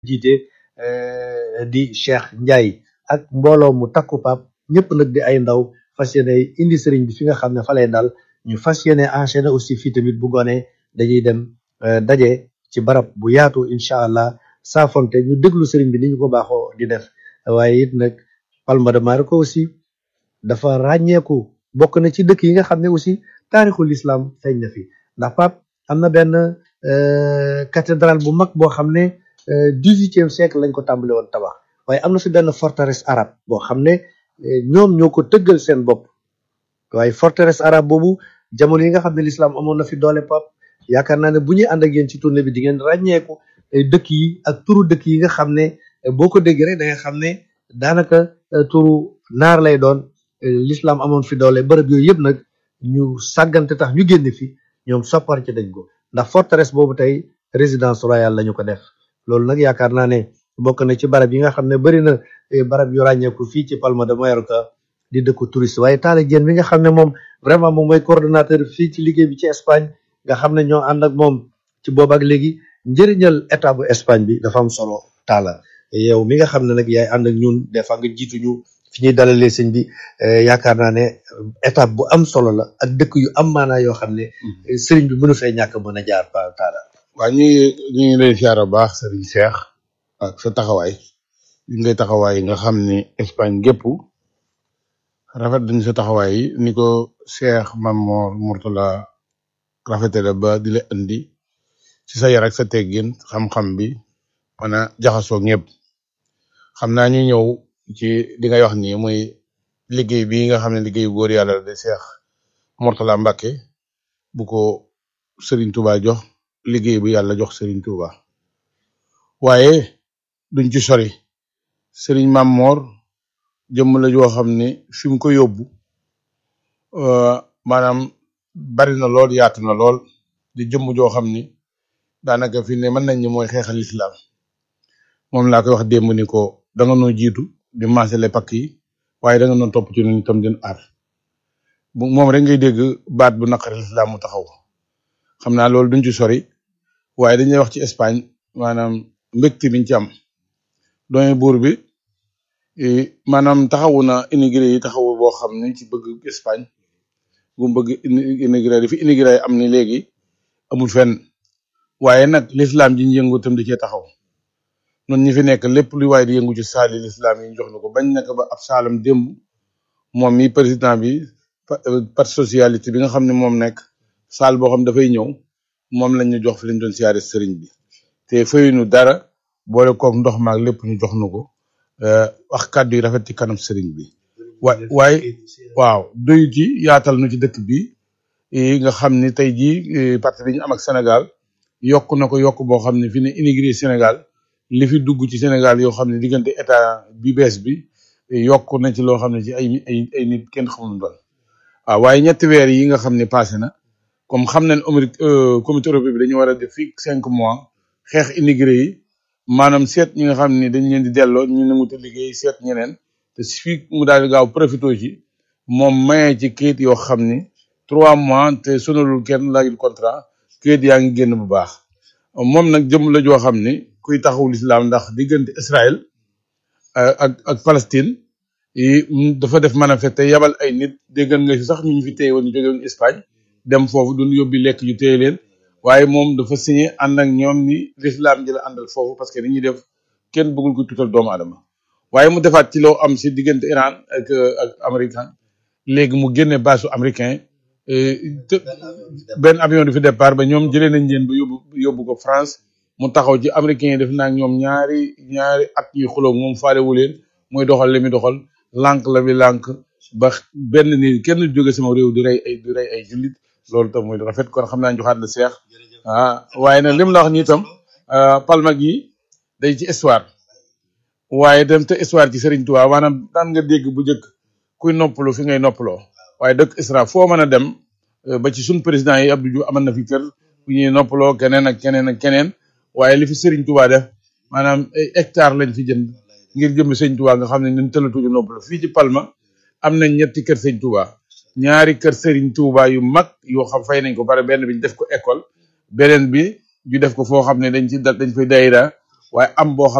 jiite di Cheikh Ndiaye ak mbooloo mu takku pap ñëpp nag di ay ndaw fas yéene indi sëriñ bi fi nga xam ne fa lay dal ñu fas yéene enchaîné aussi fii tamit bu ngoonee dañuy dem daje ci barab bu yaatu incha allah saafonte ñu déglu sëriñ bi ni ñu ko baaxoo di def waaye it nag Palma de Mallorca aussi dafa ràññeeku bokk na ci dëkk yi nga xam ne aussi taarixul islam feeñ na fi ndax pap am na benn cathédrale bu mag boo xam ne dix-huitième siècle lañ ko tàmbale woon tabax waaye am na fi benn forteresse arabe boo xam ne ñoom ñoo ko tëggal seen bopp waaye forteresse arabe boobu jamono yi nga xam ne l'islam amoon na fi doole pap yaakaar naa ne bu ñuy ànd ak yéen ci tournée bi di ngeen ràññeeku dëkk yi ak turu dëkk yi nga xam ne boo ko déggee rek da nga xam ne daanaka turu naar lay doon l'islam amoon fi doole bërëb yooyu yëpp nag ñu sàggante tax ñu génn fi ñoom soppar ci dañ ko ndax forteresse boobu tey résidence royale la ñu ko def loolu nag yaakaar naa ne bokk na ci barab yi nga xam ne bëri na barab yu ràññeeku fii ci Palma de Mallorca di dëkku touriste waaye Talla Diène bi nga xam ne moom vraiment moom mooy coordonnateur fii ci liggéey bi ci Espagne nga xam ne ñoo ànd ak moom ci boobu ak léegi njëriñal état bu Espagne bi dafa am solo Talla yow mi nga xam ne nag yaay ànd ak ñun des fois nga jiitu ñu fi ñuy dalalee sëñ bi yaakaar naa ne étape bu am solo la ak dëkk yu am maanaa yoo xam ne sëriñ bi mënu fee ñàkk mën a jaar pa Talla waaw ñu ngi ñu ngi lay siyaare bu baax sëriñ Cheikh ak sa taxawaay li ngay taxawaay nga xam ni Espagne gépp rafet dañ sa taxawaay yi ni ko Cheikh Mamor Mourtala rafetale ba di la indi ci sa yar ak sa teggin xam-xam bi mën a jaxasoo ñëpp xam naa ñu ñëw ci li ngay wax nii muy liggéey bi nga xam ne liggéeyu góor yàlla la di Cheikh Mourtala Mbacke bu ko Serigne Touba jox liggéey bu yàlla jox Serigne Touba waaye duñ ci sori Serigne Mamor jëmm la joo xam ne fi mu ko yóbbu maanaam bari na lool yaatu na lool di jëmm joo xam ni daanaka fi ne mën nañ ni mooy xeexal islam moom laa koy wax démb ni ko da nga noo jiitu di maasale pakk yi waaye da nga noo topp ci ñun itam din aar bu moom rek ngay dégg baat bu naqari islam mu taxaw xam naa loolu duñ ci sori waaye dañuy wax ci Espagne maanaam mbégte biñ ci am doyen buur bi maanaam taxawu na immigré yi taxawu boo xam ne ci bëgg Espagne bu mu bëgg immigré di fi immigré am ni léegi amul fenn waaye nag l'islam ji ñu yëngu itam di cee taxaw noonu ñi fi nekk lépp luy waaye di yëngu ci saali l'islam yi ñu jox na ko bañ nekk ba ab saalam démb moom mi président bi parti socialiste bi nga xam ne moom nekk saal boo xam dafay ñëw moom lañ ñu jox fi lañ doon siyaare sëriñ bi te fayuñu dara boole kook ndox maag lépp ñu jox na ko wax kàddu yi rafet ci kanam sëriñ bi wa waaye waaw doyu ci yaatal nu ci dëkk bi nga xam ni tey jii parti bi ñu am ak Sénégal yokk na ko yokk boo xam ne fi ne immigré Sénégal li fi dugg ci Sénégal yoo xam ne diggante état bi bees bi yokk na ci loo xam ne ci ay ay ay nit kenn xamul doon waaw waaye ñetti weer yi nga xam ne passé na comme xam nañ Amérique comité européen bi dañu war a def fii cinq mois xeex immigré yi maanaam seet ñi nga xam ne dañ leen di delloo ñu nangu te liggéey seet ñeneen te fii mu daal di gaaw profité ci moom maye ci kayit yoo xam ni trois mois te sonalul kenn laajul contrat kayit yaa ngi génn bu baax moom nag jëm la joo xam ni kuy taxawu lislaam ndax diggante Israël ak ak Palestine yi dafa def manifeste te yabal ay nit déggan nga si sax ñu ñu fi téye woon ñu jóge woon Espagne dem foofu duñ yóbbi lekk ñu téye leen waaye moom dafa signé ànd ak ñoom ni l'islam ji la àndal foofu parce que ni ñuy def kenn bëggul ko tuutal doomu aadama waaye mu defaat ci loo am si diggante Iran ak ak américain léegi mu génne baasu américain te benn avion du fi départ ba ñoom jëlee nañ leen ba yóbbu yóbbu ko France mu taxaw ci américain yi def naa ak ñoom ñaari ñaari at ñuy xuloo moom faalewu leen mooy doxal li muy doxal lànk la bi lànk ba benn ni kenn jóge sama réew di rey ay di rey ay jullit loolu tam mooy rafet kon xam naa joxaat la seex ah waaye nag lim la wax nii tam palma gi day ci histoire waaye dem te histoire ci Serigne Touba maanaam daan nga dégg bu njëkk kuy noppalu fi ngay noppaloo waaye dëkk Isra foo mën a dem ba ci suñ président yi Abdou Diouf amal na fi kër fu ñuy noppaloo keneen ak keneen ak keneen waaye li fi Serigne Touba def maanaam ay hectare lañ fi jënd ngir jëm Serigne Touba nga xam ne ñun tëlatuñu noppaloo fii ci Palma am nañ ñetti kër Serigne Touba ñaari kër Serigne Touba yu mag yoo xam fay nañ ko pare benn bi ñu def ko école beneen bi ñu def ko foo xam ne dañ ci dañ fay dayra waaye am boo xam